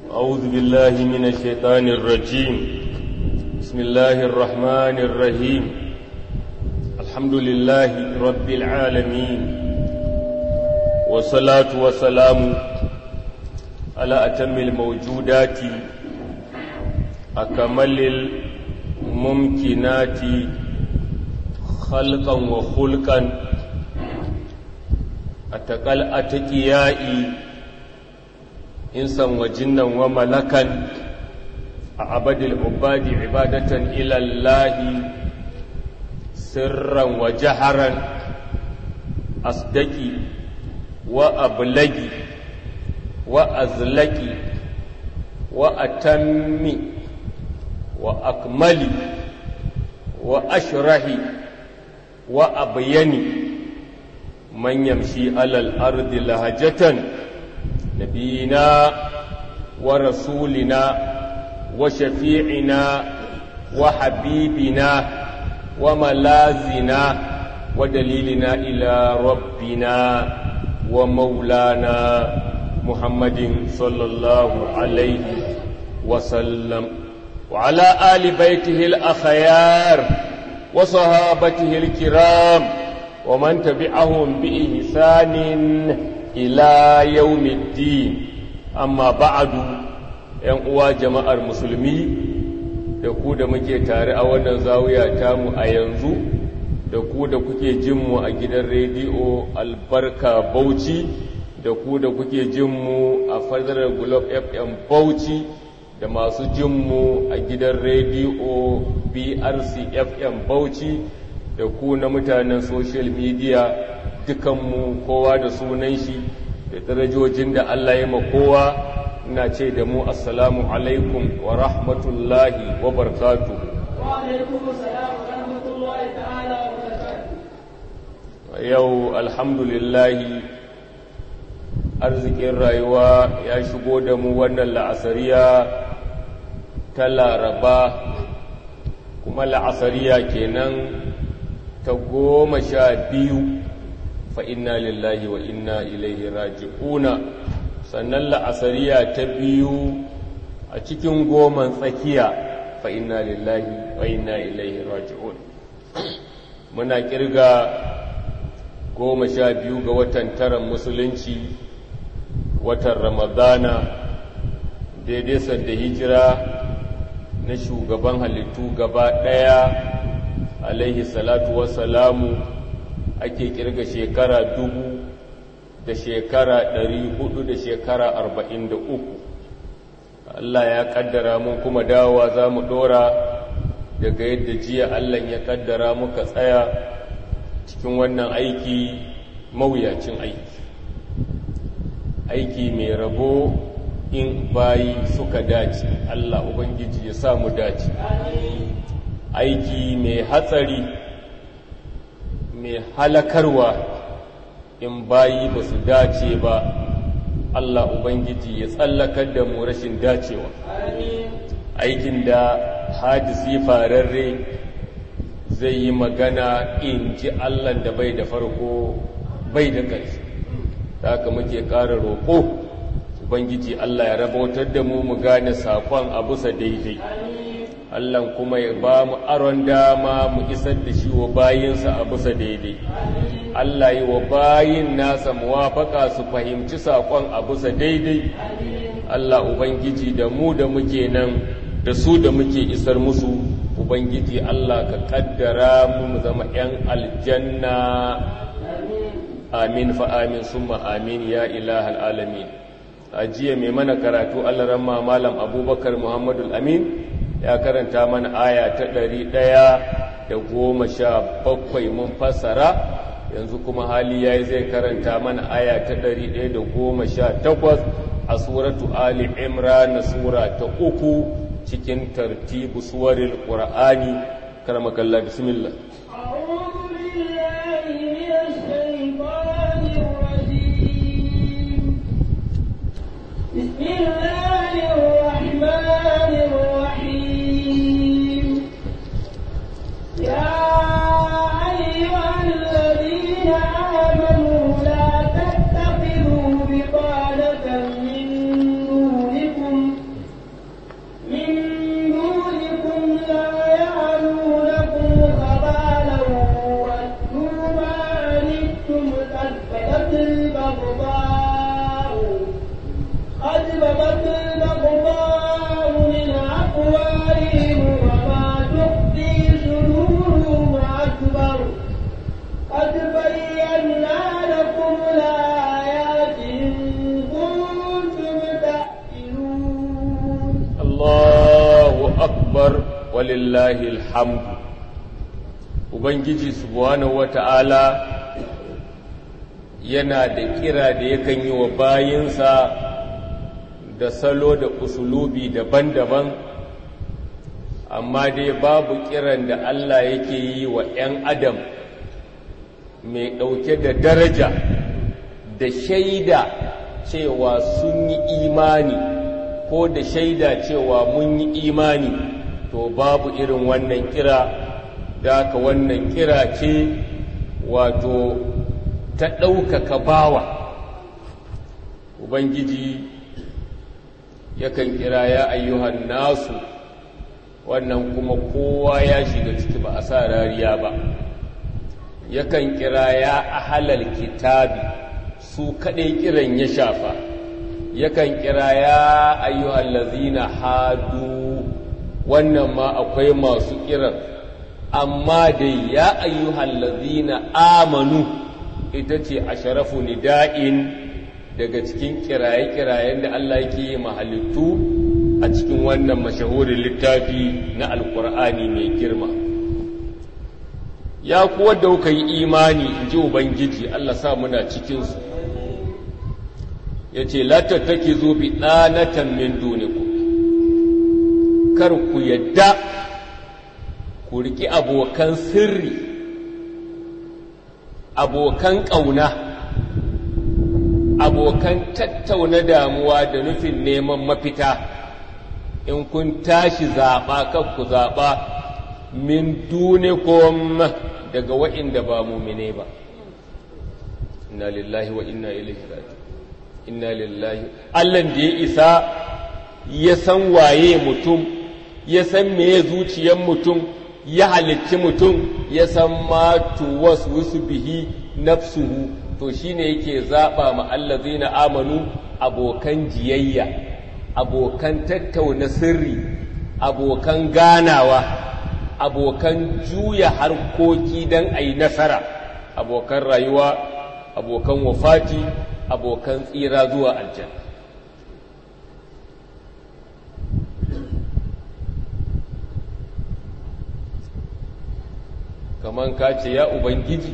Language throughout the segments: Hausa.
أعوذ بالله من الشيطان الرجيم بسم الله الرحمن الرحيم الحمد لله رب العالمين والصلاة والسلام على أتم الموجودات أكمل الممكنات خلقا وخلقا أتقل أتقيائي إنسا وجنا وملكا أعبد العباد عبادة إلى الله سرا وجهرا أصدقي وأبلغي وأزلقي وأتمي وأكملي وأشرحي وأبيني من يمشي على الأرض لهجة نبينا ورسولنا وشفيعنا وحبيبنا وملازنا ودليلنا إلى ربنا ومولانا محمد صلى الله عليه وسلم وعلى آل بيته الأخيار وصحابته الكرام ومن تبعهم بإحسان إلى يوم الدين أما بعد ‘yan uwa jama'ar musulmi da ku da muke tare a wannan zawiya tamu a yanzu da ku da kuke jinmu a gidan rediyo albarka bauchi da ku da kuke jinmu a fadarar globe fm bauchi da masu jinmu a gidan rediyo brc fm bauchi da ku na mutanen social media dukanmu kowa da sunan shi da darajojin da Allah ya ma kowa ina ce da mu assalamu alaikum wa rahmatullahi wa barakatu yau alhamdulillahi arzikin rayuwa ya shigo da mu wannan la'asariya ta laraba kuma la'asariya kenan ta goma sha biyu fa inna lillahi wa inna ilaihi raji'una sannan la'asariya ta biyu a cikin goman tsakiya fa inna lillahi wa inna ilaihi raji'un muna kirga goma sha biyu ga watan taron musulunci watan ramadana daidai sanda hijira na shugaban halittu gaba ɗaya alaihi salatu wassalamu ake kirga shekara dubu da shekara ɗari hudu da shekara arba'in da uku Allah ya kaddara mun kuma dawowa za mu ɗora daga yadda jiya Allah ya kaddara muka tsaya cikin wannan aiki mawuyacin aiki aiki mai rabo in bayi suka dace Allah Ubangiji ya sa mu dace aiki mai hatsari mai halakarwa in bayi ba su dace ba Allah Ubangiji ya tsallakar da mu rashin dacewa aikin da hadisi fararre zai yi magana in ji Allah da bai da farko bai da ƙarshe da haka muke ƙara roƙo Ubangiji Allah ya rabautar da mu mu gane saƙon a bisa daidai Allah kuma ya ba mu aron dama mu isar da shi wa bayinsa a bisa daidai. Allah yi wa bayin nasa muwafaka su fahimci saƙon a bisa daidai. Allah Ubangiji da mu da muke nan da su da muke isar musu Ubangiji Allah ka kaddara mu mu zama ‘yan aljanna. Amin fa amin summa amin ya ilahal alamin. A jiya mai mana karatu Allah ramma Malam Abubakar Muhammadu Amin. ya karanta mana aya ta ɗari ɗaya da goma sha bakwai mun fassara yanzu kuma hali ya yi zai karanta mana aya ta ɗari ɗaya da goma sha takwas a suratu ali imran sura ta uku cikin tartibu suwarin ƙura'ani karmakalla bismillah بسم الله الرحمن الرحيم يا أيها الذين آمنوا لا تتخذوا بطانة من دونكم كذبت الأخبار من أقوالهم وما تخفي صدورهم أكبر قد بينا لكم الآيات إن كنتم تعقلون Allahu akbar walillahi alhamdu Ubangiji subhanahu wata'ala yana da kira da yakan yi wa bayinsa da salo da usulubi daban-daban amma dai babu kiran da Allah yake yi wa 'yan adam mai ɗauke da daraja da shaida cewa sun yi imani ko da shaida cewa mun yi imani to babu irin wannan kira da ka wannan kira ce wato ta ɗaukaka bawa ubangiji yakan kira ya ayyuhan nasu wannan kuma kowa ya shiga ciki ba a sa rariya ba yakan kira ya ahalal kitabi su kaɗai kiran ya shafa yakan kira ya ayyuhal lazina hadu wannan ma akwai masu kiran amma dai ya ayyuhal lazina amanu ita ce a sharafu nida'in daga cikin kiraye-kirayen da Allah yake yi mahalittu a cikin wannan mashahurin littafi na alkur'ani mai girma ya kuwa da kuka yi imani in ji ubangiji Allah sa muna cikinsu ya ce latattaki zo bi ɗanatan min duniku kar ku yadda ku riƙi abokan sirri abokan ƙauna abokan tattauna damuwa da nufin neman mafita in kun tashi zaɓa kan ku zaɓa min dunikum daga wa'inda ba mumine ba inna lillahi wa inna ilaihi raji'un inna lillahi Allah da ya isa ya san waye mutum ya san meye zuciyar mutum ya halicci mutum ya san ma tuwaswisu bihi nafsuhu to shine yake zaba ma allazina amanu abokan jiyayya abokan tattauna sirri abokan ganawa abokan juya harkoki don a yi nasara abokan rayuwa abokan wafati abokan tsira zuwa aljanna kaman ka ce ya ubangiji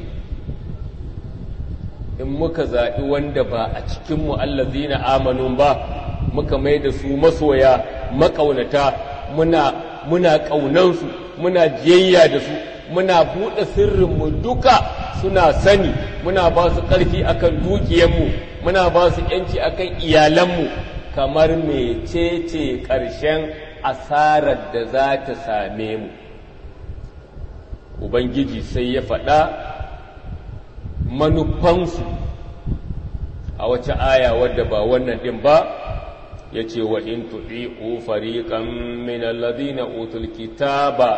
in muka zaɓi wanda ba a cikinmu allazina amanun ba muka mai da su masoya makaunata muna muna ƙaunansu muna jiyayya da su muna buɗe sirrinmu duka suna sani muna ba su ƙarfi akan dukiyanmu muna ba su ‘yanci akan iyalanmu kamar mecece ƙarshen asarar da za ta same mu ubangiji sai ya faɗa manufansu a wace aya wadda ba wannan ɗin ba ya ce wa in tuɗi'u fariƙan min alladhina utul kitaba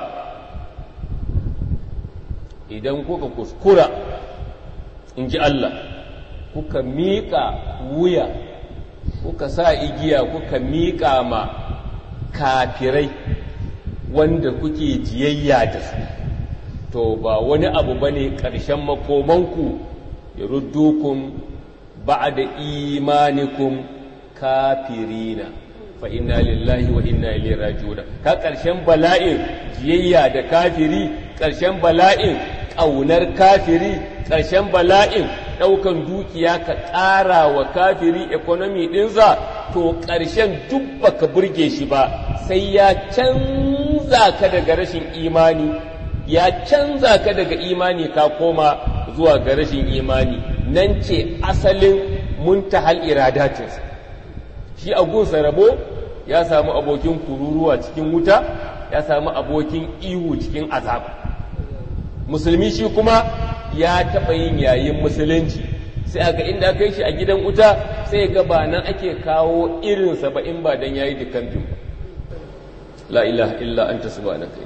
idan kuka kuskura in ji Allah kuka miƙa wuya kuka sa igiya kuka miƙa ma kafirai wanda kuke jiyayya da su to ba wani abu ba ne ƙarshen makomanku ya ruddukun ba da imanikun kafirina fa inna lillahi wa inna ilaihi raji'un ka ƙarshen bala'in jiyayya da kafiri ƙarshen bala'in ƙaunar kafiri ƙarshen bala'in ɗaukan dukiya ka ƙara wa kafiri ekonomi ɗinsa to ƙarshen duk baka burge shi ba sai ya canza ka daga rashin imani ya canza ka daga imani ka koma zuwa ga rashin imani nan ce asalin muntahal iradatinsa shi a gunsa rabo ya samu abokin kururuwa cikin wuta ya samu abokin ihu cikin azaba musulmi shi kuma ya taɓa yin yayin musulunci sai aga inda kai shi a gidan wuta sai ga ba nan ake kawo irinsa ba in ba don yayi da kamfin ba la ilaha illa anta subhanaka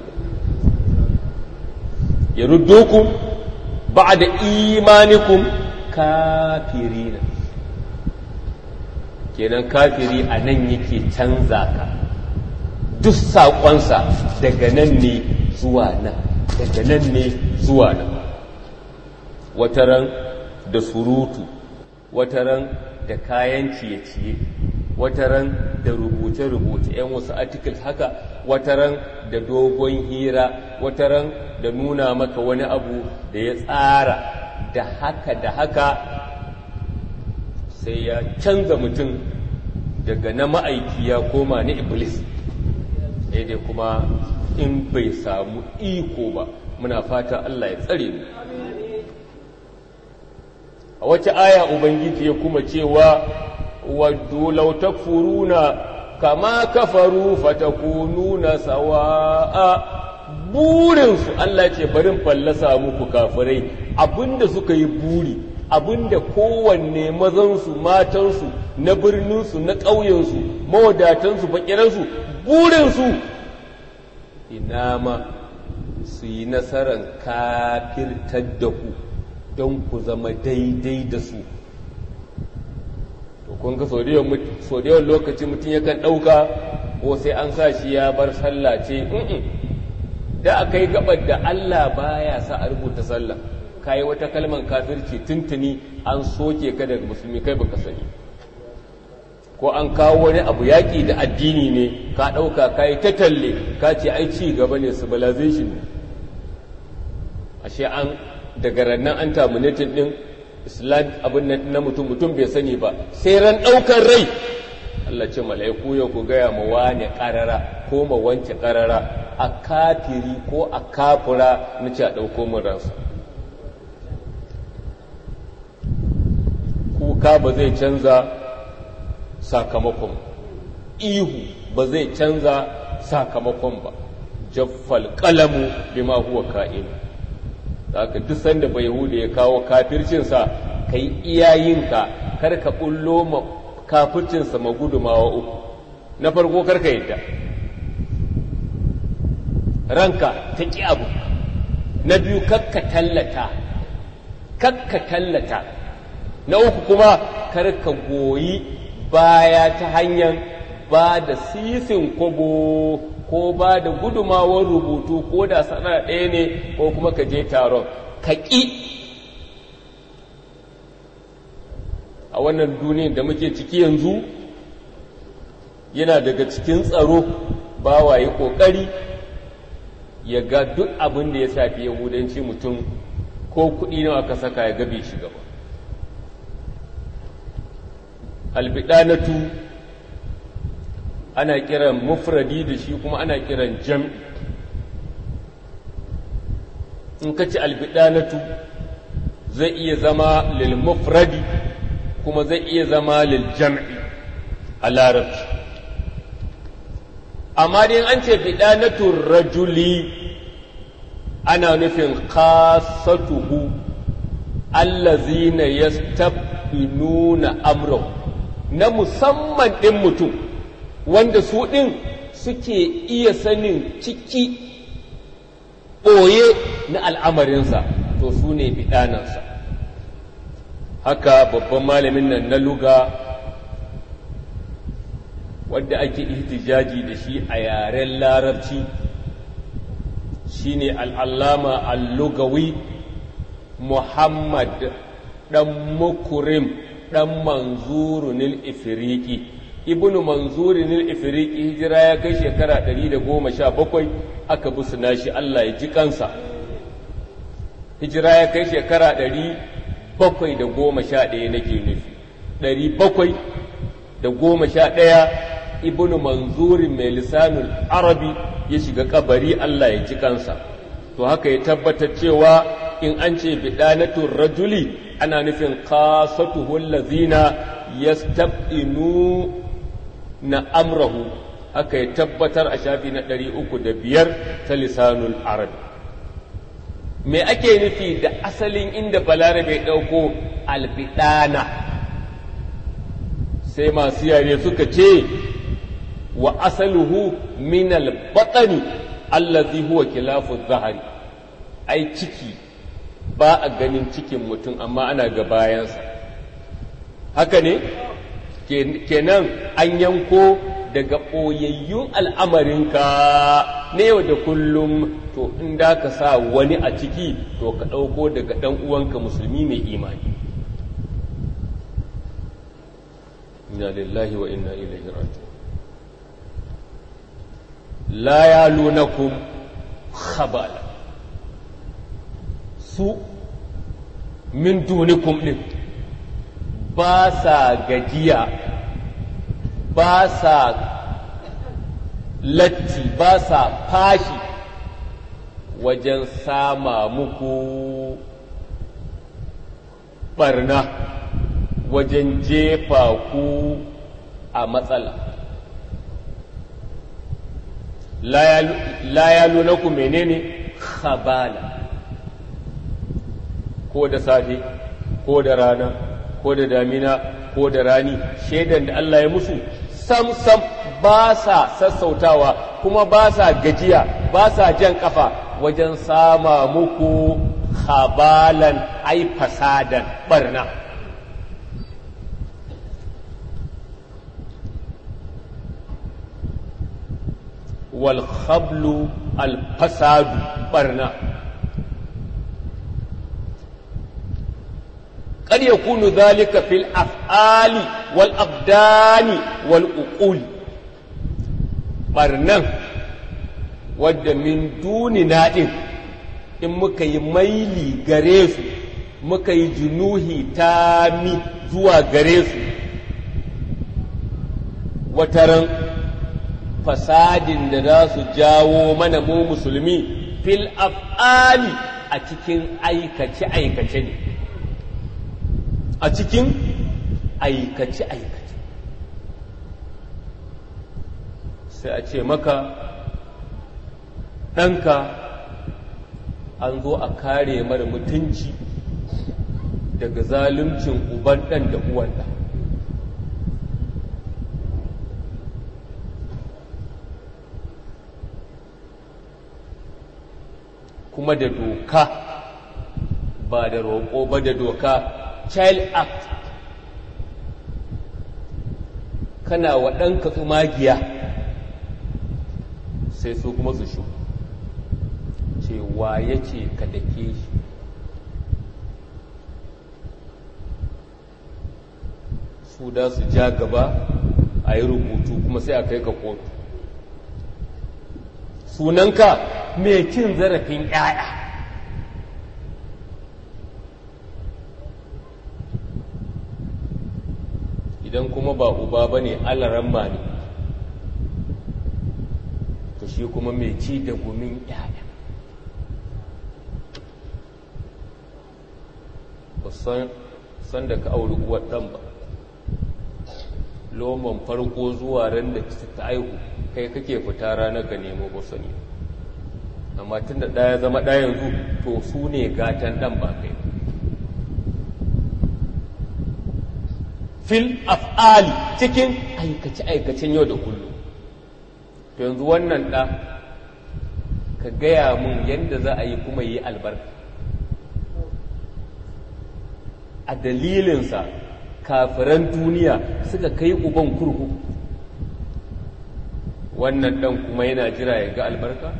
yaruddukum ba'da imanikum kafirina kenan kafiri a nan yake canza ka duk saƙonsa daga nan ne zuwa nan daga nan ne zuwa nan wataran da surutu wataran da kayan ciye-ciye wataran da rubuce-rubuce 'yan wasu articles haka wataran da dogon hira wataran da nuna maka wani abu da ya tsara da haka da haka sai ya canza mutum daga na ma'aiki ya koma na iblis dai kuma in bai samu iko ba muna fata Allah ya tsare mu a wace aya ubangiji ya kuma cewa waddu law takfuruna kama kafaru fatakununa sawa'a burinsu Allah ce barin fallasa muku kafirai abinda suka yi buri abinda kowanne mazansu matansu na birninsu na ƙauyensu mawadatansu bakiransu burinsu ina ma su yi nasarar kafirtar da ku don ku zama daidai da su to kun ga sau da yawan lokaci mutum yakan ɗauka ko sai an sa shi ya bar sallah ce da aka yi gabar da Allah baya sa a rubuta sallah ka yi wata kalmar kafirci tuntuni an soke ka daga musulmi kai baka sani ko an kawo wani abu yaƙi da addini ne ka ɗauka ka yi ta talle ka ce ai ci gaba ne civilization ne ashe an daga rannan an terminated ɗin islam abin na mutum mutum bai sani ba sai ran ɗaukar rai Allah ce mala'iku ya ku gaya ma wane ƙarara ko ma wance ƙarara a kafiri ko a kafura na ce a ɗauko min ransa kuka ba zai canza sakamakon ihu ba zai canza sakamakon ba jaffal kalamu bima huwa ka'in haka duk sanda bai hude ya kawo kafircinsa kai iyayinka kar ka bullo ma kafircinsa magudumawa uku na farko kar ka yadda ranka ta ƙi abu na biyu kakka tallata kakka tallata na uku kuma karka goyi baya ta hanyar ba da sisin kobo ko ba da gudumawar rubutu ko da sana ɗaya ne ko kuma ka je taron ka ƙi a wannan duniyar da muke ciki yanzu yana daga cikin tsaro ba waye ƙoƙari ya ga duk abin da ya shafi yahudanci mutum ko kuɗi nawa aka saka ya gabe shi gaba albidanatu ana kiran mufradi da shi kuma ana kiran jam'i in ka ci albidanatu zai iya zama lil mufradi kuma zai iya zama lil jam'i a larabci amma dai an ce bidanatun rajuli ana nufin kasatuhu allazina yastabinuna amrahu na musamman ɗin mutum wanda su ɗin suke iya sanin ciki ɓoye na al'amarinsa to su ne biɗanansa haka babban malamin nan na luga wadda ake ihtijaji da shi a yaren larabci shine al'allama al-lugawi muhammad ɗan mukurim ɗan manzurunil ifiriki ibnu manzurunil ifiriki hijira ya kai shekara 117 aka bi nashi Allah ya ji kansa hijira ya kai shekara 711 nake nufi 711 ibnu manzurin mai lisanul arabi ya shiga kabari Allah ya ji kansa to haka ya tabbatar cewa in an ce bidanatun rajuli ana nufin kasatuhu allazina yastabinu na amrahu haka ya tabbatar a shafi na ɗari uku da biyar ta lisanul arabi me ake nufi da asalin inda balarabe ɗauko albidana sai masu yare suka ce wa asaluhu min albatani allazi huwa kilafu zahari ai ciki ba a ganin cikin mutum amma ana ga bayansa haka ne kenan an yanko daga ɓoyayyun al'amarinka na yau da kullum to in da ka sa wani a ciki to ka ɗauko daga ɗan uwanka musulmi mai imani inna lillahi wa inna ilaihi raji'un la yalunakum khabala su min dunikum din ba sa gajiya ba sa latti ba sa fashi wajen sama muku barna wajen jefa ku a matsala la ya nuna ku menene khabala ko da safe ko da rana ko da damina ko da rani shaidan da Allah ya musu sam sam ba sa sassautawa kuma ba sa gajiya ba sa jan kafa wajen sama muku khabalan ai fasadan barna wal khablu al fasadu barna قد يكون ذلك في الأفعال والأبدان والأقول برنان wadda min duni naɗin in muka yi maili gare su muka yi junuhi tami zuwa gare su wataran fasadin da za su jawo mana mu musulmi fil af'ali a cikin aikace-aikace ne a cikin aikace-aikace sai a ce maka ɗanka an zo a kare mara mutunci daga zaluncin uban ɗan da uwan ɗan kuma da doka ba da roƙo ba da doka child act kana wa ɗanka tsumagiya sai su kuma su shi cewa ya ce ka dake shi su da su ja gaba a yi rubutu kuma sai a kai ka kotu sunanka mai cin zarafin 'ya'ya idan kuma ba uba ba ne alaramma ne to shi kuma mai ci da gumin 'ya'ya ba san da ka auri uwar ɗan ba loman farko zuwa ran da ta aihu kai kake fita ranar ka nemo ba sani amma tun da ɗaya zama ɗaya yanzu to su ne gatan ɗan ba kai fil af'ali cikin aikace-aikacen yau da kullum to yanzu wannan ɗa ka gaya mun yadda za a yi kuma yi albarka a dalilinsa kafiran duniya suka kai uban kurku wannan ɗan kuma yana jira ya ga albarka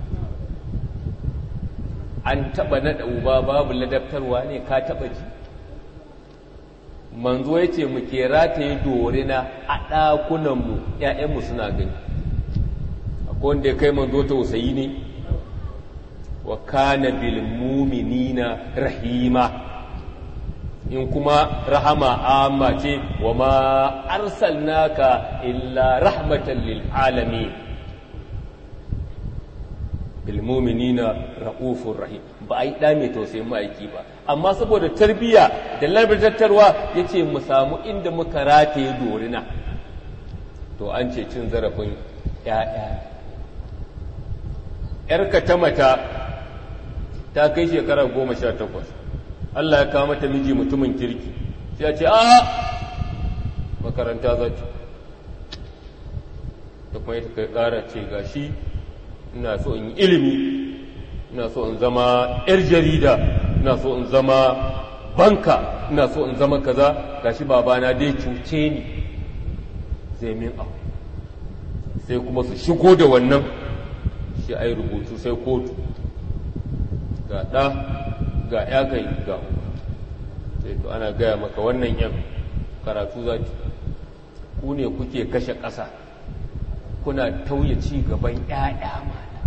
an taɓa naɗa uba babu ladabtarwa ne ka taɓa ji manzo ya ce mu ke rataye dorina a ɗakunanmu ‘ya'yanmu suna gani akwai wanda ya kai manzo tausayi ne wa kana bil muminina rahima in kuma rahama amma ce wa ma arsalnaka illa rahmatan lil alamin bil muminina raufur rahim ba a yi ɗa mai tausayin ma'aiki ba amma saboda tarbiyya da labartattarwa ya ce mu samu inda muka rataye dorina to an ce cin zarafin ‘ya'ya ‘yarka ta mata ta kai shekara goma sha takwas Allah ya kawo mata miji mutumin kirki sai ya ce a makaranta za ta da kuma ita kai ƙara ce gashi ina so in yi ilimi ina so in zama 'yar jarida ina so in zama banka ina so in zama kaza gashi babana dai cuce ni zai min abu sai kuma su shigo da wannan shi a yi rubutu sai kotu ga ɗa ga ya kai ga sai to ana gaya maka wannan yan karatu za ku ne kuke kashe ƙasa kuna tauye ci gaban ‘ya'ya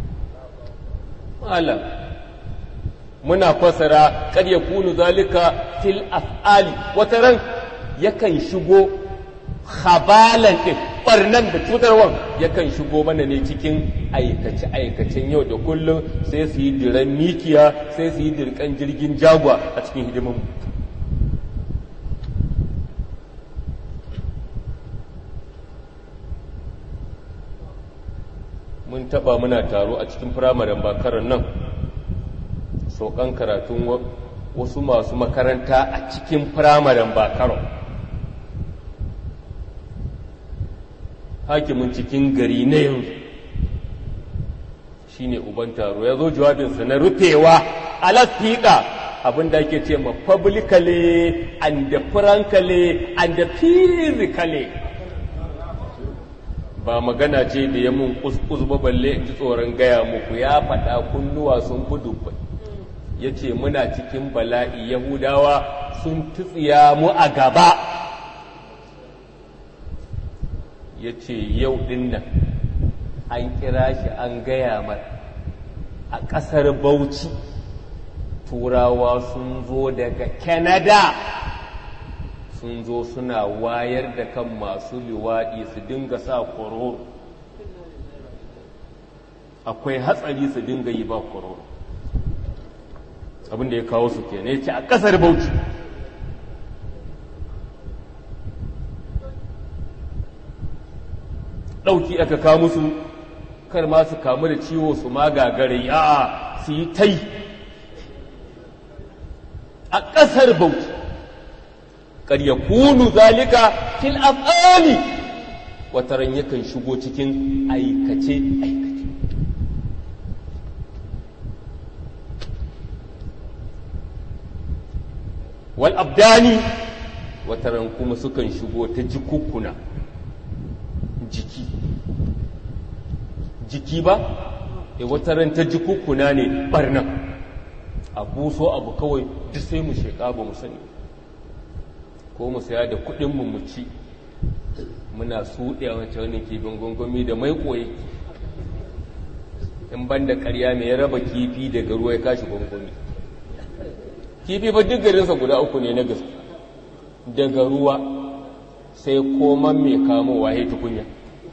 malam muna fasara kad ya kunu zalika fil af'ali wata ran yakan shigo habalan ɗin ɓarnan da cutarwan yakan shigo mana ne cikin aikace-aikacen yau da kullum sai su yi diran mikiya sai su yi dirkan jirgin jagwa a cikin hidimin mun taba muna taro a cikin firamaren bakarar nan saukan karatun wasu masu makaranta a cikin firamaren bakarar hakimin cikin gari na yanzu shine uban taro ya zo jawabinsa na rufewa a lasfiƙa abinda ake ce ma publicly and frankly and physically ba magana ce da ya mun kuskus ba balle in ji tsoron gaya muku ya faɗa kunnuwa sun fi dubbai ya ce muna cikin bala'i yahudawa sun tutsiya mu a gaba ya ce yau ɗin nan an kira shi an gaya mar a ƙasar bauchi turawa sun zo daga canada sun zo suna wayar da kan masu liwaɗi su dinga sa kororo akwai hatsari su dinga yi ba kororo abinda ya kawo su kenan ya ce a ƙasar bauchi ɗauki aka kawo musu kar ma su kamu da ciwo su ma gagare a'a su yi tai a ƙasar bauchi kar ya kunu zalika fil af'ali wataran yakan shigo cikin aikace aikace wal abdani wataran kuma sukan shigo ta jikukkuna jiki jiki ba e wataran ta jikukkuna ne barna a buso abu kawai duk sai mu sheka ba mu sani ko mu saya da kudinmu mu ci muna suɗe a wancan wani kifin gungun da mai koyi in ban da ƙarya mai ya raba kifi daga ruwa ya kashi gungun kifi ba duk garinsa guda uku ne na gaske daga ruwa sai koman mai kamowa ya tukunya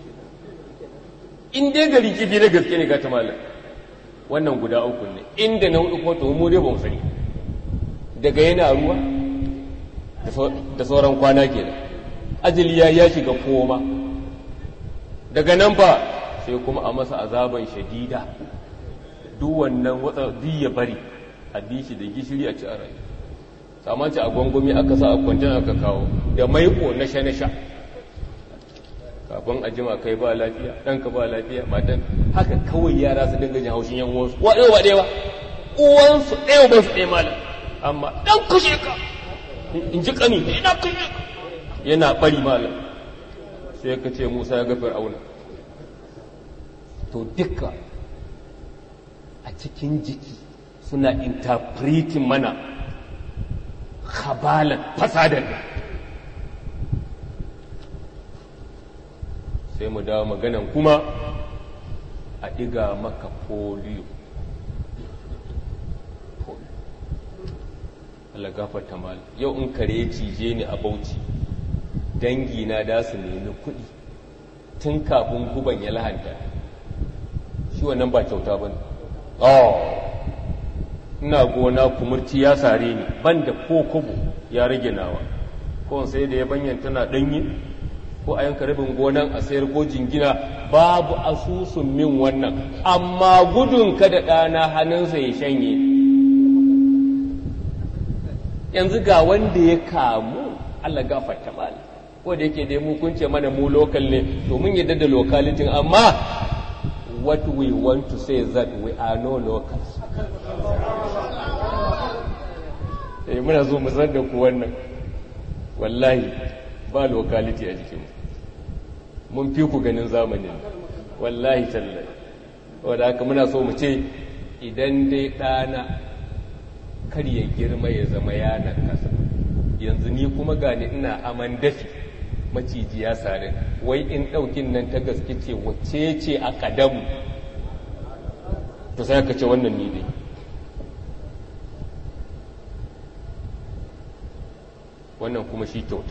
in dai gari kifi na gaske ne ga ta malam wannan guda uku ne inda na hudu ko to mu dai ba mu sani daga yana ruwa da sauran kwana ke da ajali ya ya shiga koma daga nan ba sai kuma a masa azaban shadida duk wannan watsa ya bari a bi shi da gishiri a ci a rayu samanci a gwangwami aka sa a kwancin aka kawo da maiko na sha na sha kafin a jima kai ba lafiya ɗanka ba lafiya matan haka kawai yara su dinga jin haushin yan uwansu wa ɗaya ba ɗaya ba uwansu ɗaya ba su ɗaya malam amma ɗan kashe ka in ji kani ina kashe ka yana ɓari malam sai ka ce musa ya ga fir'auna to duka a cikin jiki suna interpreting mana khabalan fasadan sai mu dawo maganan kuma a ɗiga maka polio Allah gafarta mal yau in kare cije ni a bauchi dangi na da su nemi kuɗi tun kafin guban ya lahanta shi wannan ba kyauta ba ne ina gona kumurci ya sare ni ban da ko kobo ya rage nawa ko sai da ya banyan tana ɗanye ko a yanka rabin gonan a sayar ko jingina babu asusun min wannan amma gudun kada ɗana hannunsa ya shanye yanzu ga wanda ya kamu Allah gafarta mali ko da yake dai mu kunce mana mu lokal ne to mun yadda da locality amma what we want to say is that we are no locals eh muna zo mu san da ku wannan wallahi ba locality a jikinmu mun fi ku ganin zamanin wallahi tallahi wadda haka muna so mu ce idan dai ɗana kar ya girma ya zama yanar kasa yanzu ni kuma gani ina aman dafi maciji ya sare wai in ɗaukin nan ta gaske ce wacce ce a ƙadamu to sai ka ce wannan ni dai wannan kuma shi kyauta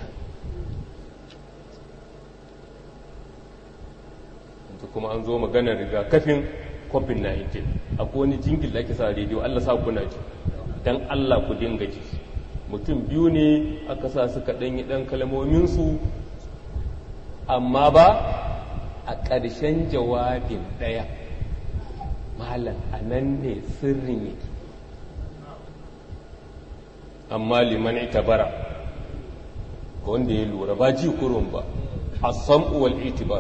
yanzu kuma an zo maganar rigakafin covid-19 akwai wani jingil da ake sa rediyo allah sa kuna ji don allah ku dinga ji mutum biyu ne aka sa suka ɗanyi ɗan kalmominsu amma ba a ƙarshen jawabin ɗaya malam a nan ne sirrin yake amma liman itabara ga wanda ya lura ba ji kurun ba a sam'uwal itibar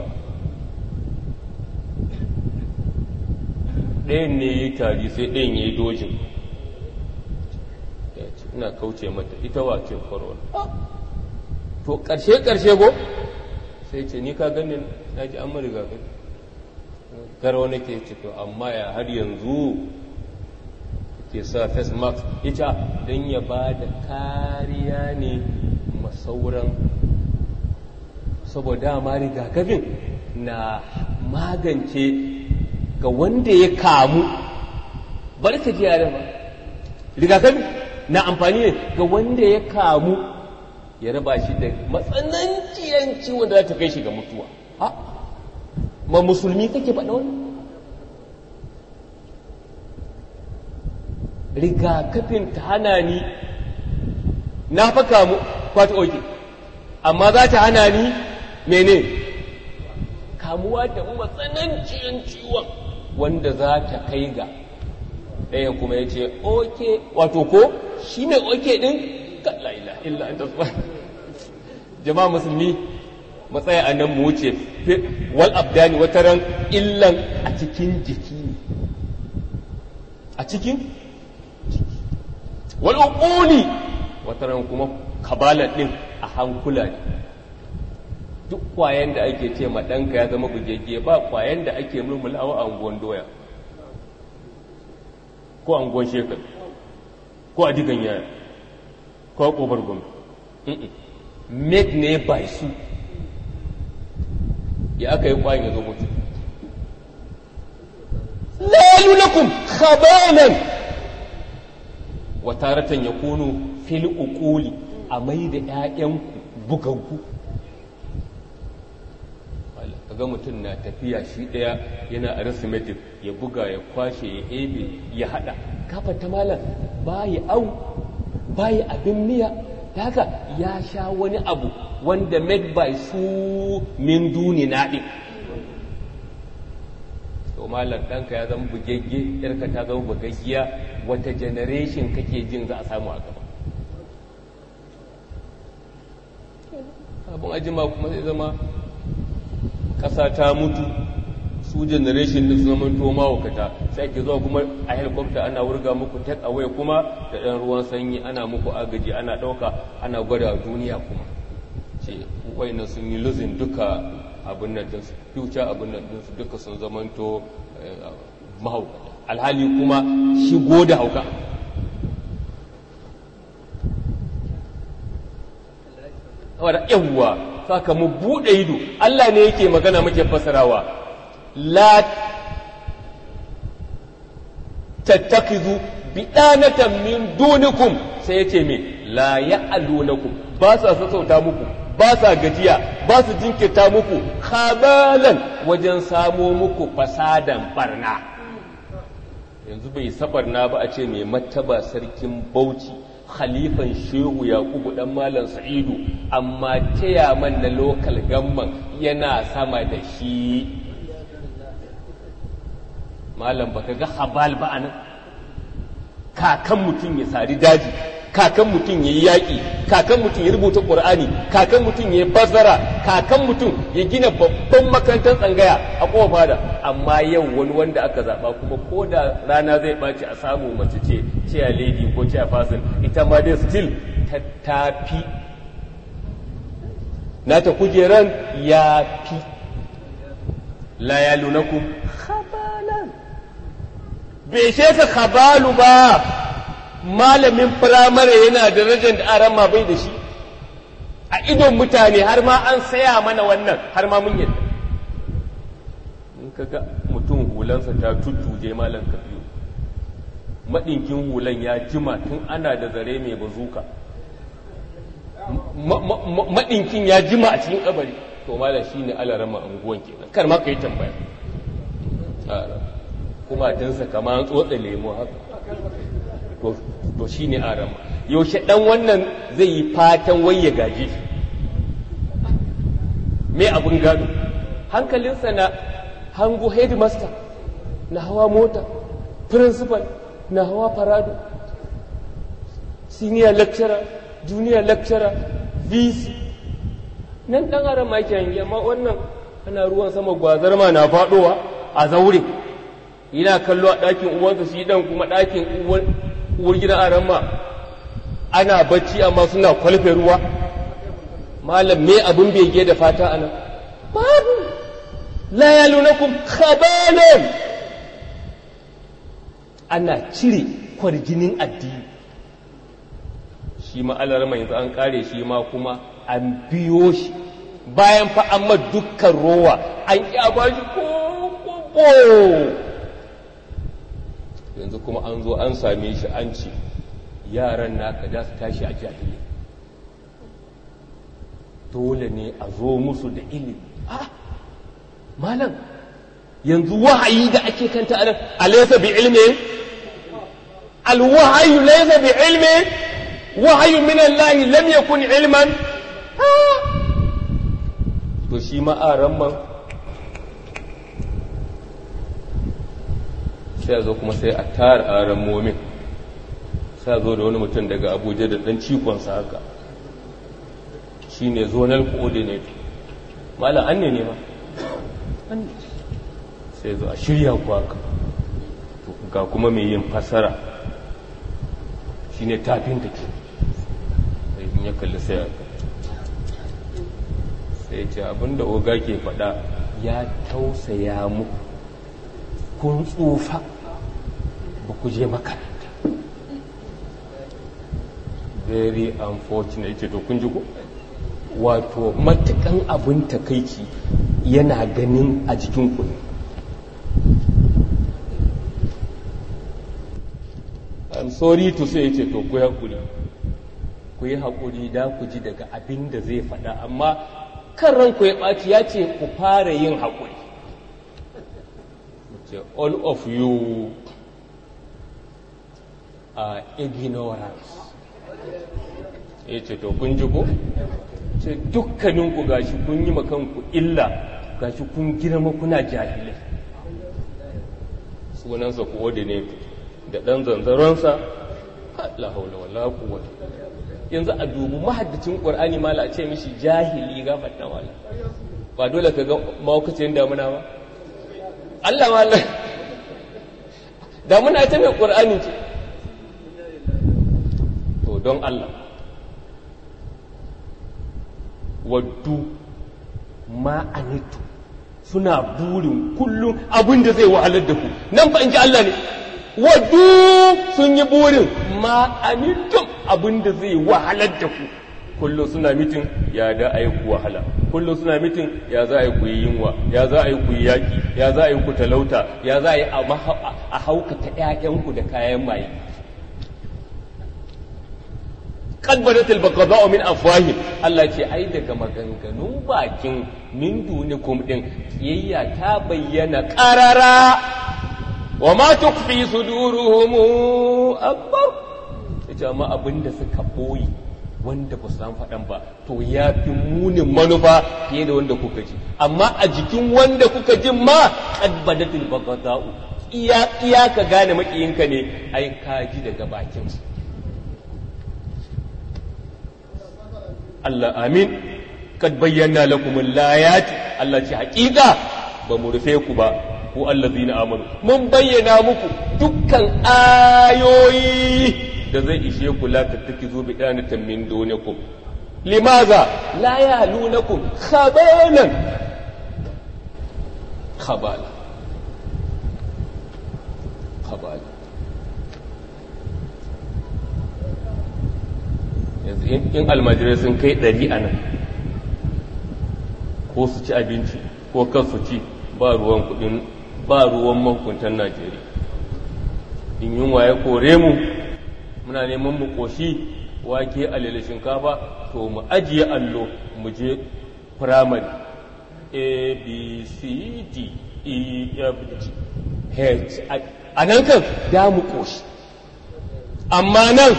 ɗayan ne ya yi tari sai ɗayan ya yi dojin ina kauce mata ita wace korona to ƙarshe-ƙarshe go sai ce ni ka ganin na ji an mariga gani garwa nake ce to amma ya har yanzu ke sa face mask ita don ya ba da kariya ne masauran saboda ma rigakafin na magance ga wanda ya kamu bari ka ji yare ba rigakafi na amfani ne ga wanda ya kamu ya raba shi da matsananciyan ciwon da za ta kai shi ga mutuwa ha ma musulmi kake faɗa wani rigakafin ta hana ni na fa kamu kwata oke amma za ta hana ni mene kamuwa da matsananciyan ciwon wanda za ta kai ga ɗayan kuma ya ce oke wato ko shi mai oke ɗin kalla ila illa an tasba jama'a musulmi matsaya a nan mu wuce wal abdani wata ran illan a cikin jiki ne a cikin wal uquli wata ran kuma kabala ɗin a hankula ne duk kwayan da ake ce ma ɗanka ya zama bugegge ba kwayan da ake mulmulawa a unguwan doya ko a unguwan shekar ko a digan yaya ko a ƙofar gwamnati made ne by su ya aka yi kwayan ya zo mutu lalu lakum khabanan wa taratan yakunu fil uquli a mai da ƴaƴanku bugaggu ga mutum na tafiya shi ɗaya yana arithmetic ya buga ya kwashe ya ebe ya haɗa kafa ta malam bayi au bayi abin miya da haka ya sha wani abu wanda made by su min duni naɗi to malam ɗanka ya zama bugegge yarka ta zama bugaggiya wata generation kake jin za a samu a gaba abin ajima kuma zai zama ƙasa ta mutu su generation din su zama to mawukata sai ke zuwa kuma a helicopter ana wurga muku take away kuma da ɗan ruwan sanyi ana muku agaji ana ɗauka ana gwada duniya kuma ce wayannan sun yi losing duka abin nan din future abin nan din su duka sun zamanto mahaukata alhali kuma shigo da hauka wadda yawwa saka mu buɗe ido Allah ne yake magana muke fasarawa la tattakizu bidanatan min dunikum sai yace me la ya'lunakum ba sa sassauta muku ba sa gajiya ba su jinkirta muku khabalan wajen samo muku fasadan barna yanzu bai sabarna ba a ce mai mataba sarkin bauchi khalifan shehu yakubu dan malam sa'idu amma man na lokal gamman yana sama da shi malam baka ga habal ba anan kakan mutum ya sari daji kakan mutum ya yi yaƙi kakan mutum ya rubuta ƙur'ani kakan mutum ya yi bazara kakan mutum ya gina babban makarantar tsangaya a ƙofa da amma yau wani wanda aka zaɓa kuma ko da rana zai ɓaci a samu mace ce ciya lady ko ciya fasin ita ma dai still ta tafi nata kujeran ya fi la yalunakum khabalan bai sheka khabalu ba malamin firamare yana da darajar da arama bai da shi a idon mutane har ma an saya mana wannan har ma mun yadda in kaga mutum hulansa ta tuttuje malam kafiyo maɗinkin hulan ya jima tun ana da zare mai bazuka maɗinkin ya jima a cikin kabari to malam shi ne alarama anguwan kenan kar ma ka yi tambaya kuma dinsa kama an tsotsa lemo haka to shi ne arama yaushe ɗan wannan zai yi fatan wai ya gaje shi me abin gado hankalinsa na hango headmaster na hawa mota principal na hawa farado senior lecturer junior lecturer vc nan ɗan arama ke hangi amma wannan ana ruwan sama gwazar ma na faɗowa a zaure yana kallo a ɗakin uwansa shi ɗan kuma ɗakin uwar gidan arama ana bacci amma suna kwalfe ruwa malam me abin bege da fata ana babu la yalunakum khabalan ana cire kwarjinin addini shi ma alarma yanzu an kare shi ma kuma an biyo shi bayan fa amma dukkan rowa an kyaba shi ko yanzu kuma an zo an same shi an ce yaran naka za su tashi a jahili dole ne a zo musu da ilimi ah malam yanzu wahayi da ake kanta a alaysa bi ilmi alwahayu laysa bi ilmi wahayu min Allah lam yakun ilman to shi ma a ramman sai a zo kuma sai a tara a rammomin sai a zo da wani mutum daga abuja da dan cikonsa haka shi ne zonal coordinator malam an ne ne ma sai zo a shirya kwaka ga kuma mai yin fasara shi ne tafin take sai ya kalli sai aka sai ce abinda oga ke faɗa ya tausaya muku kun tsufa ba ku je makaranta very unfortunate ce to kun ji ku wato matukan abin takaici yana ganin a jikin ku I'm sorry to say ce to ku haƙuri ku yi haƙuri da ku ji daga abin da zai faɗa amma kan ranku ya ɓaci ya ce ku fara yin haƙuri all of you are ignorance ya ce to kun ji ko ce dukkaninku gashi kun yi makanku illa gashi kun girma kuna jahilai sunansa coordinator da ɗan zanzaronsa la haula wala quwwata yanzu a dubu mahaddacin qur'ani mala a ce mishi jahili ga fadda wala ba dole ka ga maukacin damuna ba Allah mala damuna ita mai qur'ani ce to don Allah waddu ma'anitu suna burin kullum abin da zai wahalar da ku nan fa in ji Allah ne waddu sun yi burin ma'anitum abin da zai wahalar da ku kullum suna mitin ya da a yi ku wahala kullum suna mitin ya za a yi ku yi yunwa ya za a yi ku yi yaƙi ya za a yi ku talauta ya za a yi a haukata ‘ya'yanku da kayan maye kad badatil baqada'u min afwahim Allah ce ai daga maganganun bakin min dunikum din kiyayya ta bayyana qarara wa ma tukfi suduruhum akbar jama'a abinda suka boye wanda ba su san faɗan ba to ya fi munin manufa fiye da wanda kuka ji amma a jikin wanda kuka ji ma kad badatil baqada'u iya iya ka gane makiyinka ne ai ka ji daga bakinsa Allah amin kad bayyana lakum al-ayat Allah ce hakika ba mu rufe ku ba ku allazina amanu mun bayyana muku dukkan ayoyi da zai ishe ku la tattakizu bi danatan min dunikum limaza la yalunakum khabalan kabala kabala yanzu in almajirai sun kai ɗari a nan ko su ci abinci ko kan su ci ba ruwan kudin ba ruwan mahukuntan najeriya in yunwa ya kore mu muna neman mu koshi wake alele shinkafa to mu ajiye allo mu je firamare a b c d e f g h a nan kan da mu koshi amma nan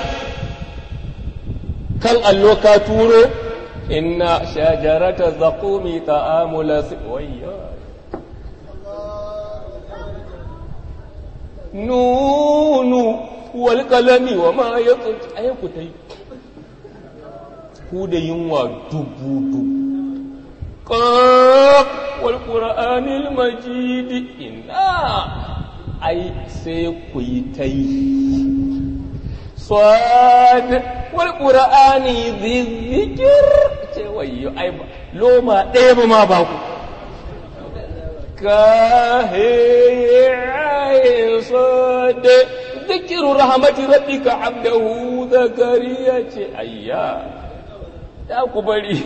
kan allo ka turo inna shajarata zaqumi ta'amula wayya nunu wal qalami wa ma yatut ayi ku tai ku da yunwa dubu dubu qaf wal qur'anil majid inna ai sai ku yi tai swad wal qur'ani dhikr ce wayyo ai loma ɗaya ba ma ba ku kahin sad dhikru rahmati rabbika abdahu zakariya ce ayya ya ku bari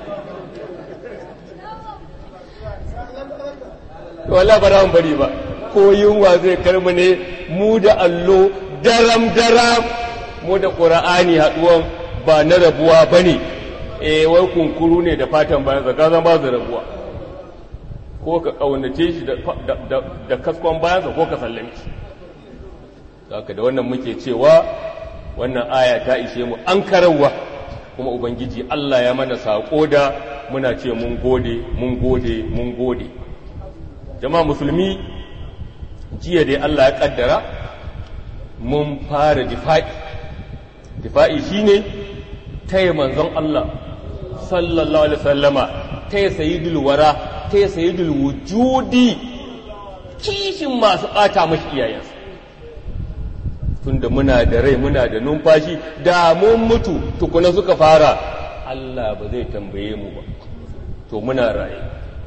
wala ba ran bari ba ko yunwa zai karmu ne mu da allo daram daram mu da ƙura'ani haɗuwan ba na rabuwa ba ne e wai kunkuru ne da fatan bayan zaka zan ba su rabuwa ko ka ƙaunace shi da kaskon bayansa ko ka sallame shi haka da wannan muke cewa wannan aya ta ishe mu an karawa kuma ubangiji Allah ya mana saƙo da muna ce mun gode mun gode mun gode jama'a musulmi jiya dai Allah ya kaddara mun fara difa'i difa'i shine taya manzon Allah sallallahu alaihi wasallama taya sayyidul wara taya sayyidul wujudi kishin masu bata mashi iyayensa tunda muna da rai muna da numfashi da mun mutu tukuna suka fara Allah ba zai tambaye mu ba to muna raye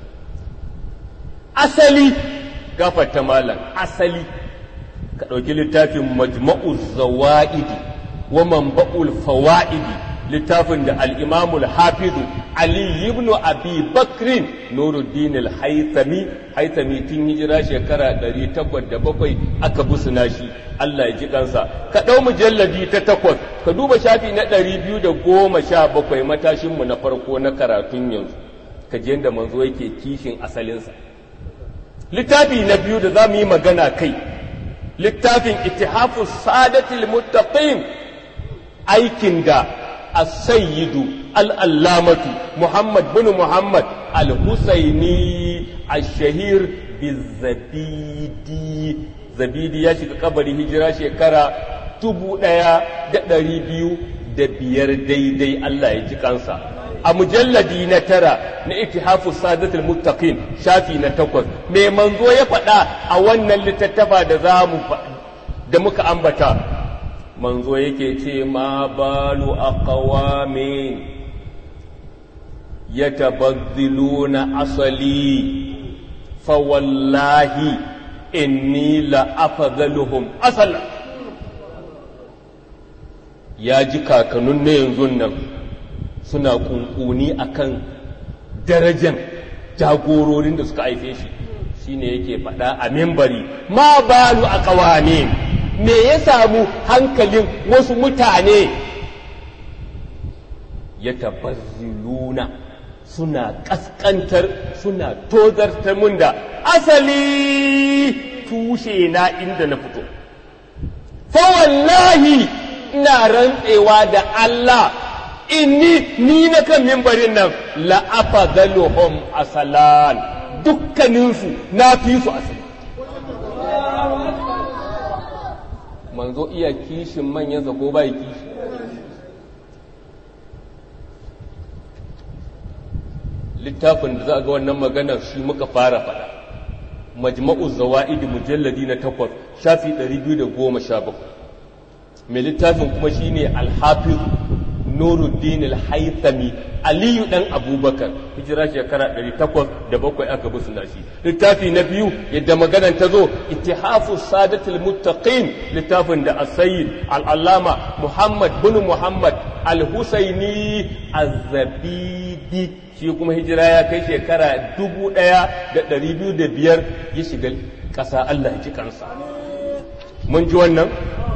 asali gafarta malam asali ka ɗauki littafin majma'uz zawa'idi wa manba'ul fawa'idi littafin da al'imamul hafizu Ali ibn Abi Bakrin Nuruddin al-Haythami Haythami tun hijira shekara 807 aka busuna shi Allah ya ji kansa ka ɗau mujalladi ta takwas ka duba shafi na 217 matashinmu na farko na karatun yanzu ka je yadda manzo yake kishin asalinsa littafi na biyu da za mu yi magana kai littafin ittihafu sadatil muttaqin aikin da as-sayyidu al-allamatu muhammad bin muhammad al-husaini ash-shahir bizabidi zabidi ya shiga kabari hijira shekara dubu ɗaya da ɗari biyu da biyar daidai Allah ya ji kansa a mujalladi na tara na ittihafu sadatul muttaqin shafi na takwas me manzo ya faɗa a wannan littattafa da za mu da muka ambata manzo yake ce ma balu aqwamin yatabaddiluna asali fa wallahi inni la afdaluhum asala ya ji kakanun na yanzu nan suna kunkuni akan darajan jagororin da suka haife shi shine yake faɗa a membari ma balu a ƙawane me ya samu hankalin wasu mutane ya tabazzuluna suna ƙasƙantar suna tozartar mun da asali tushe na inda na fito fa wallahi ina rantsewa da Allah inni ni na kan mimbarin nan la'afa galuhum asalan dukkaninsu na fi su asali manzo iya kishin manyansa ko bai kishi littafin da za a ga wannan maganar shi muka fara fada majma'u zawa'idi mujalladi na takwas shafi 217 mai littafin kuma shine alhafiz nuruddin al-haythami aliyu dan abubakar hijira shekara 807 aka bi suna shi littafi na biyu yadda maganar ta zo ittihafu sadatul muttaqin littafin da as-sayyid al-allama muhammad bin muhammad al-husaini az-zabidi shi kuma hijira ya kai shekara 1205 ya shiga ƙasa Allah ya ji kansa mun ji wannan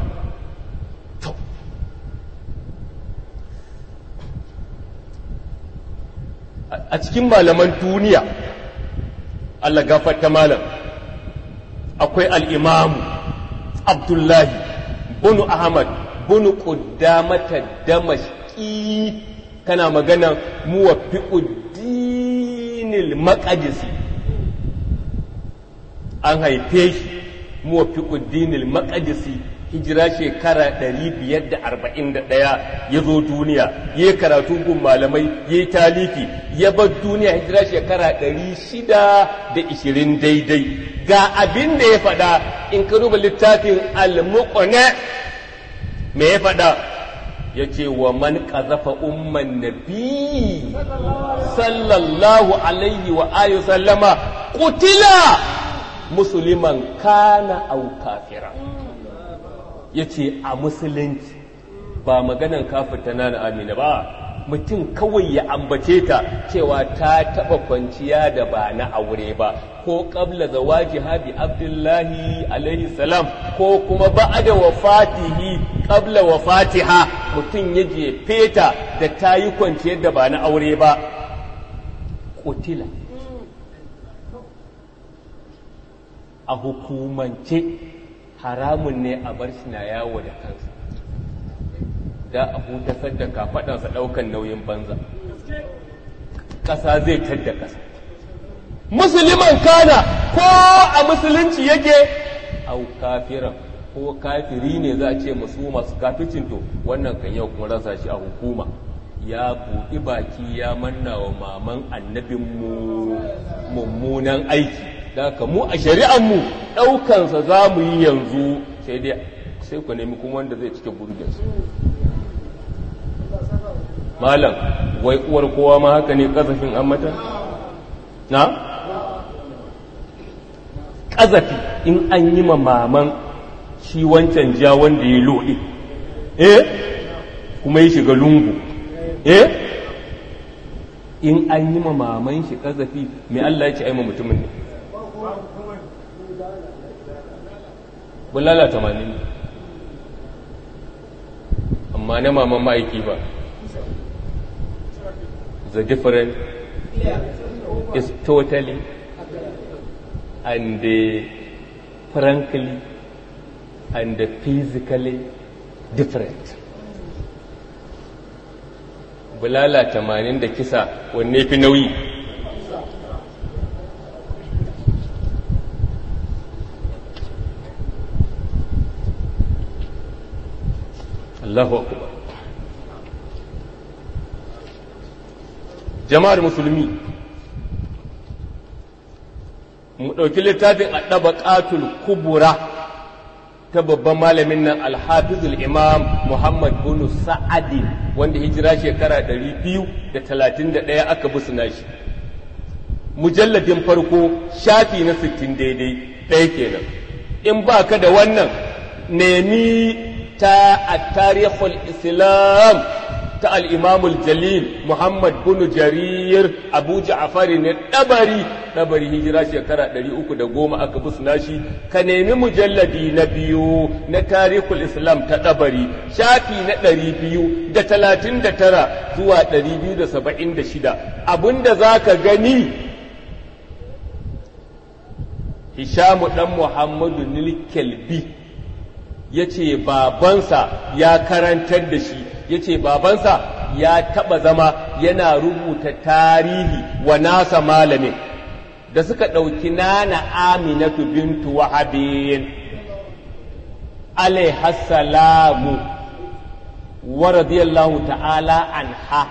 a cikin malaman duniya Allah gafarta malam akwai al'imamu abdullahi bunu ahmad bunu ƙuddamata damashki kana magana muwafi'uddinil maƙadisi an haife shi muwafi'uddinil maƙadisi hijira shekara 541 ya zo duniya ya yi karatu gun malamai ya yi talifi ya bar duniya hijira shekara 620 daidai ga abin da ya faɗa in ka duba littafin al-muqna me ya faɗa ya ce wa man ƙazafa umman nabi sallallahu alaihi wa alihi sallama kutila musulman kana au kafira ya ce a musulunci ba maganan kafirta na amina ba mutum kawai ya ambace ta cewa ta taɓa kwanciya da ba na aure ba ko ƙabla da waji habi abdullahi alaihi salam ko kuma ba'ada wafatihi ƙabla wafatiha mutum ya jefe ta da ta yi kwanciyar da ba na aure ba kutila a hukumance haramun ne a bar shi na yawo da kansa da a hutasar da kafaɗansa ɗaukan nauyin banza ƙasa zai tadda ƙasa musulman kana ko a musulunci yake au kafiran ko kafiri ne za a ce musu masu kaficin to wannan kan yau kuma rasa shi a hukuma ya buɗi baki ya manna wa maman annabinmu mummunan aiki da haka mu a shari'anmu ɗaukansa za mu yi yanzu sai dai sai ku nemi kuma wanda zai cike burgensu malam wai uwar kowa ma haka ne ƙazafin an mata na ƙazafi in an yi ma maman shi wancan ja wanda ya loɗe eh kuma ya shiga lungu eh in an yi ma maman shi ƙazafi mai Allah ya ce aima mutumin ne bulala tamanin amma na maman ma'aiki ba the difference is totally and uh, frankly and uh, physically different bulala tamanin da kisa wanne fi nauyi Allahu akbar jama'ar musulmi mu ɗauki littafin a ɗaba ƙatul kubura ta babban malamin nan alhafizul imam muhammad bin sa'adi wanda hijira shekara 231 aka busuna shi mujalladin farko shafi na 60 daidai ɗaya kenan in ba ka da wannan nemi ta a tarihul islam ta al'imamul jalil Muhammad bin Jarir Abu Ja'afari ne ɗabari ɗabari hijira shekara ɗari uku da goma aka busna shi ka nemi mujalladi na biyu na tarihul Islam ta ɗabari shafi na ɗari biyu da talatin da tara zuwa ɗari biyu da saba'in da shida abinda za ka gani Hishamu ɗan Muhammadu Nilkelbi ya ce babansa ya karantar da shi ya ce babansa ya taɓa zama yana rubuta tarihi wa nasa malamin da suka ɗauki nana aminatu bintu wahabin alaihassalamu wa radiyallahu ta'ala anha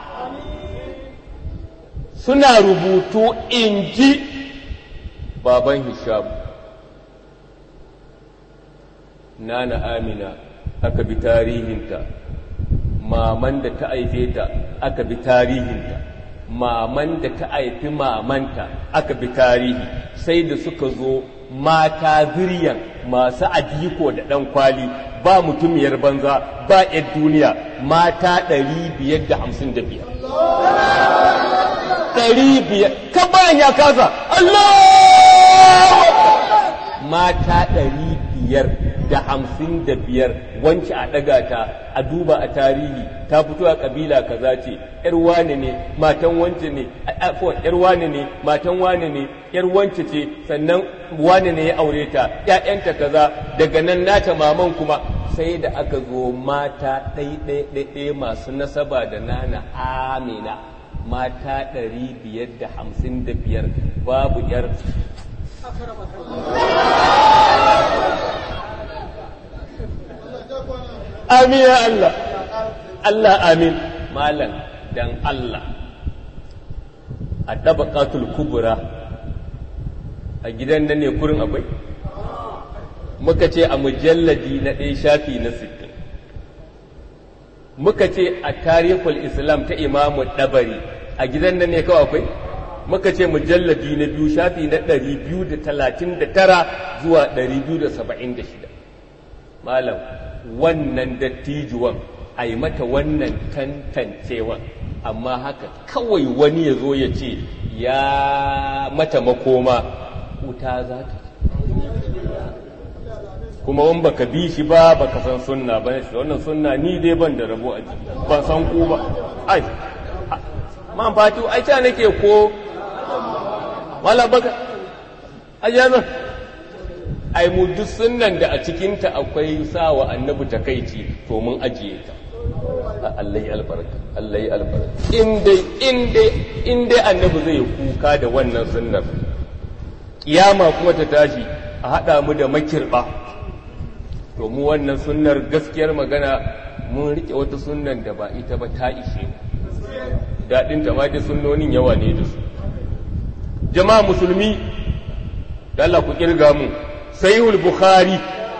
suna rubutu in ji baban hishamu nana amina aka bi tarihinta maman da ta haife ta aka bi tarihinta maman da ta haifi mamanta aka bi tarihi sai da suka zo mata zuriyan masu adiko da ɗan kwali ba mutumiyar banza ba 'yar duniya mata 555 500 ka bayan ya kasa Allah mata 555 wance a ɗaga ta a duba a tarihi ta fito a ƙabila kaza ce ‘yar wane ne matan wance ne ‘yar wane ne matan wane ne ‘yar wance ce sannan wane ne ya aure ta ‘ya'yanta kaza daga nan nata maman kuma sai da aka zo mata ɗaiɗaiɗaiɗai masu nasaba da nana amina mata ɗari biyar da hamsin da biyar babu ‘yar amin ya Allah Allah amin malam dan Allah a tabaqatul kubra a gidan nan ne kurin akwai muka ce a mujalladi na ɗaya shafi na sittin muka ce a tarihul islam ta imamu ɗabari a gidan nan ne kawai akwai muka ce mujalladi na biyu shafi na ɗari biyu da talatin da tara zuwa ɗari biyu da saba'in da shida malam wannan dattijuwan a yi mata wannan tantancewan amma haka kawai wani ya zo ya ce ya mata makoma wuta za ta kuma wani baka bi shi ba baka san sunna ba ne wannan sunna ni dai ban da rabo a jiki ban san ku ba ai man fatu ai ta nake ko wala baka ajazan ai mu duk sunnan da a cikinta akwai sawa annabi takaici to mun ajiye ta Allah ya albarka Allah ya albarka in dai in dai in dai annabi zai kuka da wannan sunnar kiyama kuma ta tashi a hada mu da makirba to mu wannan sunnar gaskiyar magana mun rike wata sunnan da ba ita ba ta ishe daɗin ta ma da sunnonin yawa ne da su jama'a musulmi da Allah ku kirga mu sahihul bukhari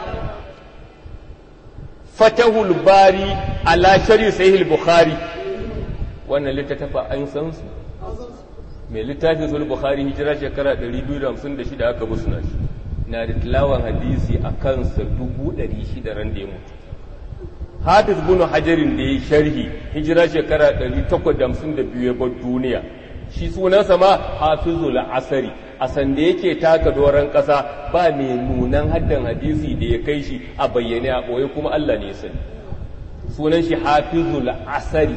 fatahul bari ala shari sahihul bukhari wannan littattafa an san su mai littafin sul bukhari hijira shekara 256 aka busna shi na da tilawan hadisi a kansa 600 ran da ya mutu hafiz bin hajarin da ya sharhi hijira shekara 852 ya bar duniya shi sunansa ma hafizul asari a sanda yake taka doron ƙasa ba mai nunan haddan hadisi da ya kai shi a bayyane a ɓoye kuma Allah ne sani sunan shi hafizul asari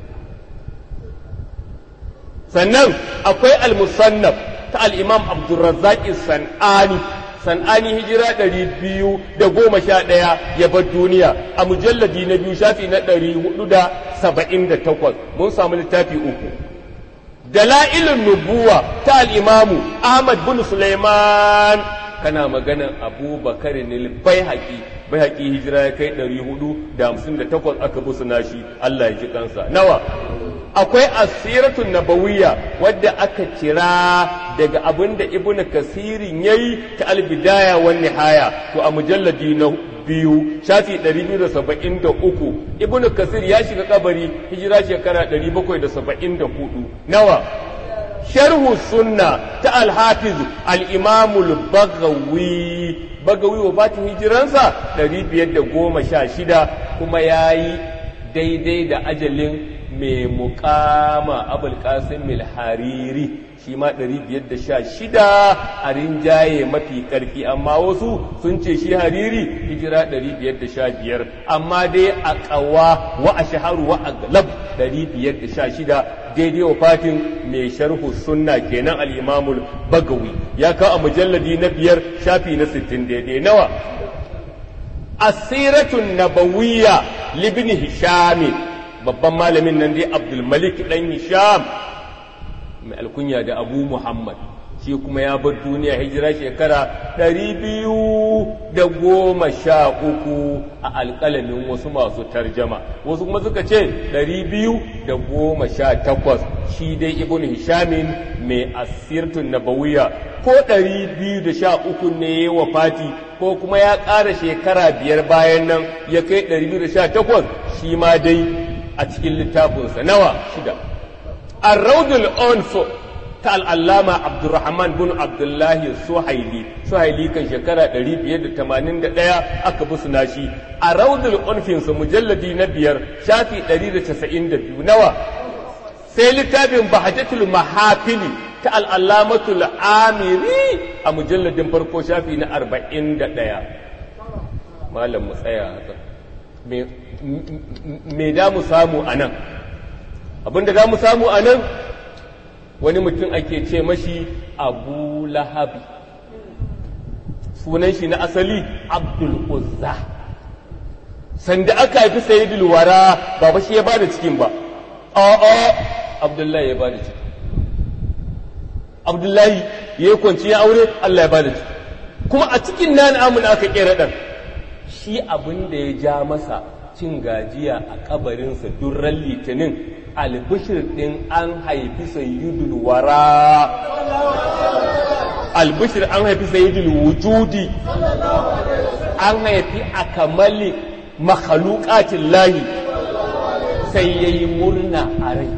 sannan akwai al-musannaf ta al-imam abdurrazzaq sanani san'ani hijira ɗari biyu da goma sha ɗaya ya bar duniya a mujalladi na biyu shafi na ɗari hudu da saba'in da takwas mun samu littafi uku dala'ilin nubuwa ta al'imamu ahmad bin suleiman kana maganan abubakar ne bai haƙi bai haƙi hijira ya kai ɗari hudu da hamsin da takwas aka busu nashi allah ya ji kansa nawa akwai asiratun nabawiyya wadda aka kira daga abin da ibn kasirin yayi ta albidaya wan nihaya to a mujalladi na biyu shafi 273 ibn kasir ya shiga kabari hijira shekara 774 nawa sharhu sunna ta al-hafiz al-imam al-baghawi bagawi wa batin hijiransa 516 kuma yayi daidai da ajalin mai mukama abul qasim hariri shi ma 516 a rinjaye mafi karfi amma wasu sun ce shi hariri hijira 515 amma dai a kawa wa a shaharu wa a galab 516 daidai wa fatin mai sharhu sunna kenan al-imamul bagawi ya kawo a mujalladi na biyar shafi na 60 daidai nawa asiratun nabawiyya libni hishamin babban malamin nan dai abdulmalik dan hisham mai alkunya da abu muhammad shi kuma ya bar duniya hijira shekara ɗari biyu da goma sha uku a alƙalamin wasu masu tarjama wasu kuma suka ce ɗari biyu da goma sha takwas shi dai ibn hishamin mai asirtun nabawiya ko ɗari biyu da sha uku ne wa fati ko kuma ya ƙara shekara biyar bayan nan ya kai ɗari biyu da sha takwas shi ma dai a cikin littafinsa nawa shida arraudul onso ta al'allama abdurrahman bin abdullahi suhaili suhaili kan shekara 581 aka bi suna shi a raudul onfinsa mujalladi na biyar shafi 192 nawa sai littafin bahajatul mahafili ta al'allamatul amiri a mujalladin farko shafi na 41 malam mu tsaya haka me da mu samu a nan abinda za mu samu a nan wani mutum ake ce mashi abu lahabi sunan shi na asali abdul uzza sanda aka haifi sayidul wara ba ba shi ya bada cikin ba a'a abdullahi ya bada ciki abdullahi ya yi kwanci ya aure allah ya bada ciki kuma a cikin nan amina aka kera ɗan shi abin da ya ja masa cin gajiya a kabarinsa durran litinin albishir ɗin an haifi sayyidul wara albishir an haifi sayyidul wujudi an haifi a kamali makhalukatin lahi sai ya yi murna a rai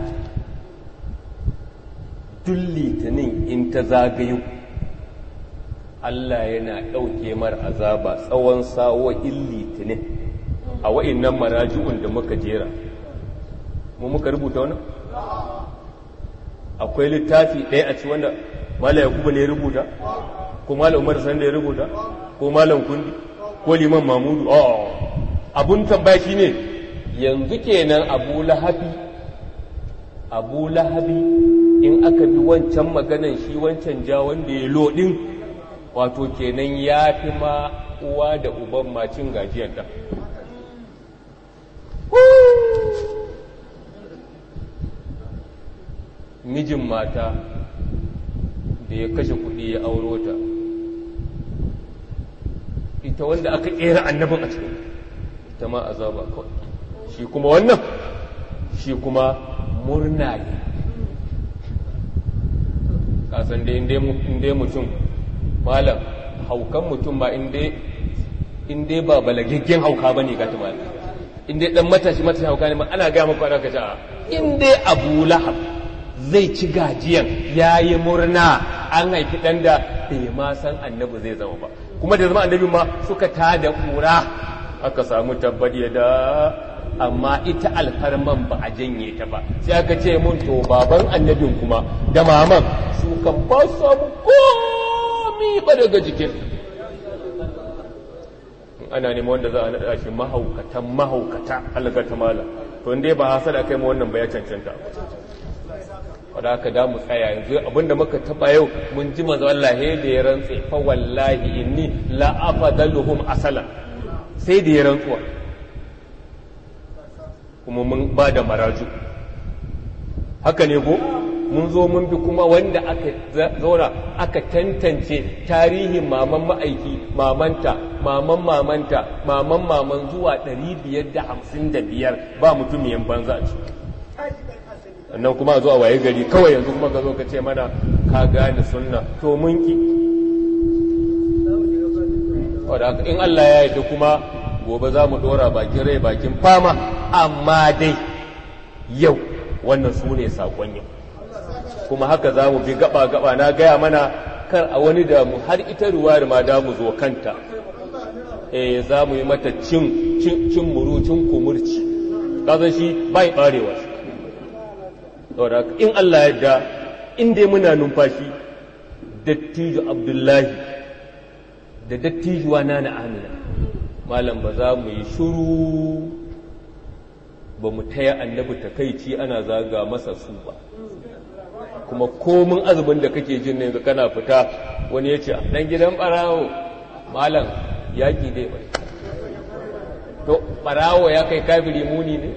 duk litinin in ta zagayo Allah yana ɗauke mar azaba tsawon sa'o'in litinin a wa'innan maraji'un da muka jera mu muka rubuta wani akwai littafi ɗaya a ci wanda malam yakubu ne ya rubuta ko malam umar san da ya rubuta ko malam kundi ko liman mamudu a abun tambaya shi ne yanzu kenan abu lahabi abu lahabi in aka bi wancan maganan shi wancan ja wanda ya lodin wato kenan ya fi ma uwa da uban macin gajiyarta mijin mata da ya kashe kuɗi ya auro ta ita wanda aka ƙera annabin a cikin ita ma azaba kawai shi kuma wannan shi kuma murna ne kasan da inda mutum malam haukan mutum ba inda ba balagaggen hauka ba ne gata malam inda dan matashi matashi hauka ne ana gaya maka wadda ka ce inda abu lahab zai ci gajiyan ya yi murna an haifi ɗan da bai ma san annabi zai zama ba kuma da zama annabi ma suka ta da ƙura aka samu tabbadi da amma ita alfarman ba a janye ta ba sai aka ce mun to baban annabin kuma da maman su kan ba samu komi ba daga jikin ana neman wanda za a naɗa shi mahaukatan mahaukata algata mala to inda ba hasada kai ma wannan ba ya cancanta wadda aka da mu tsaya yanzu abinda muka taba yau mun ji manzo Allah he da ya rantse fa wallahi inni la afadaluhum asala sai da ya rantsuwa kuma mun ba da maraju haka ne ko mun zo mun bi kuma wanda aka zauna aka tantance tarihin maman ma'aiki mamanta maman mamanta maman maman zuwa 555 ba mutumiyan banza ce sannan kuma zuwa waye gari kawai yanzu kuma ka zo ka ce mana ka gane sunna to mun ki in Allah ya yarda kuma gobe za mu dora bakin rai bakin fama amma dai yau wannan su ne sakon yau kuma haka za mu bi gaba-gaba na gaya mana kar a wani damu har ita ruwar ma da mu zo kanta eh za mu yi mata cin cin muru cin kumurci kazan shi bai barewa shi saboda in Allah ya yarda in dai muna numfashi dattijo Abdullahi da dattijuwa na na Amina malam ba za mu yi shuru ba mu taya annabi takaici ana zaga masa su ba kuma komin azumin da kake jin ne kana fita wani ya ce dan gidan barawo malam yaƙi dai bai to barawo ya kai kafiri muni ne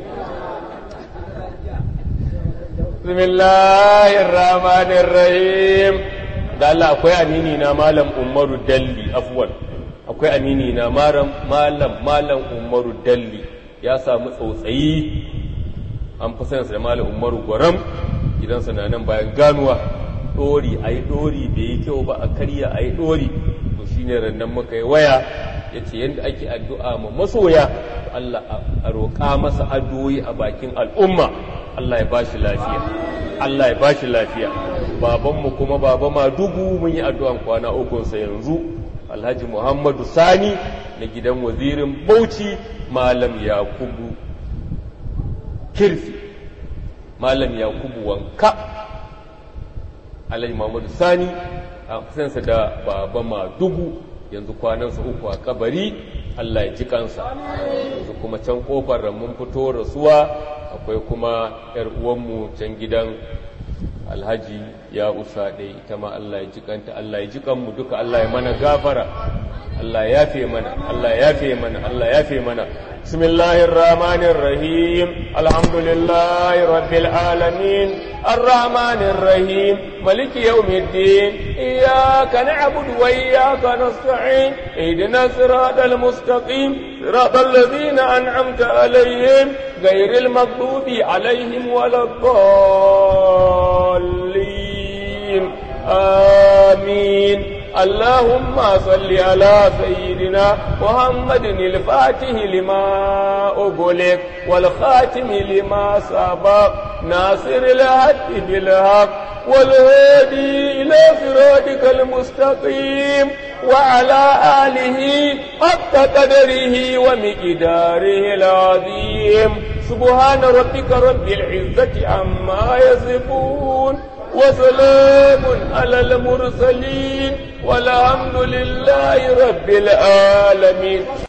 bismillahir rahmanir rahim da Allah akwai amini na malam Umaru Dalli afwan akwai amini na malam malam malam Umaru Dalli ya samu tsautsayi an fi sayansa da malam Umaru Gwaram gidansa na nan bayan ganuwa ɗori a yi ɗori bai yi kyau ba a karya a yi ɗori to shi ne rannan muka yi waya ya ce yadda ake addu'a ma masoya Allah a roƙa masa addu'o'i a bakin al'umma Allah ya ba shi lafiya Allah ya ba shi lafiya babanmu kuma baba ma dubu mun yi addu'an kwana ukunsa yanzu alhaji muhammadu sani na gidan wazirin bauchi malam yakubu kirfi malam yakubu wanka alhaji muhammadu sani a kusansa da baba ma dubu yanzu kwanansa uku a kabari Allah ya ji kansa yanzu kuma can kofar mun fito rasuwa akwai kuma yar uwanmu can gidan alhaji ya usa ɗaya ita ma Allah ya ji kanta Allah ya ji kanmu duka Allah ya mana gafara Allah ya yafe mana Allah ya yafe mana Allah ya yafe mana bismillahir rahmanir rahim alhamdulillahi rabbil alamin arrahmanir rahim maliki yawmiddin iyyaka na'budu wa iyyaka nasta'in ihdinas siratal mustaqim siratal ladzina an'amta alaihim ghayril maghdubi alaihim waladdallin amin اللهم صل على سيدنا محمد الفاتح لما أغلق والخاتم لما سبق ناصر الحق بالحق والهادي إلى صراطك المستقيم وعلى آله حق قدره ومقداره العظيم سبحان ربك رب العزة عما يصفون وسلام على المرسلين والحمد لله رب العالمين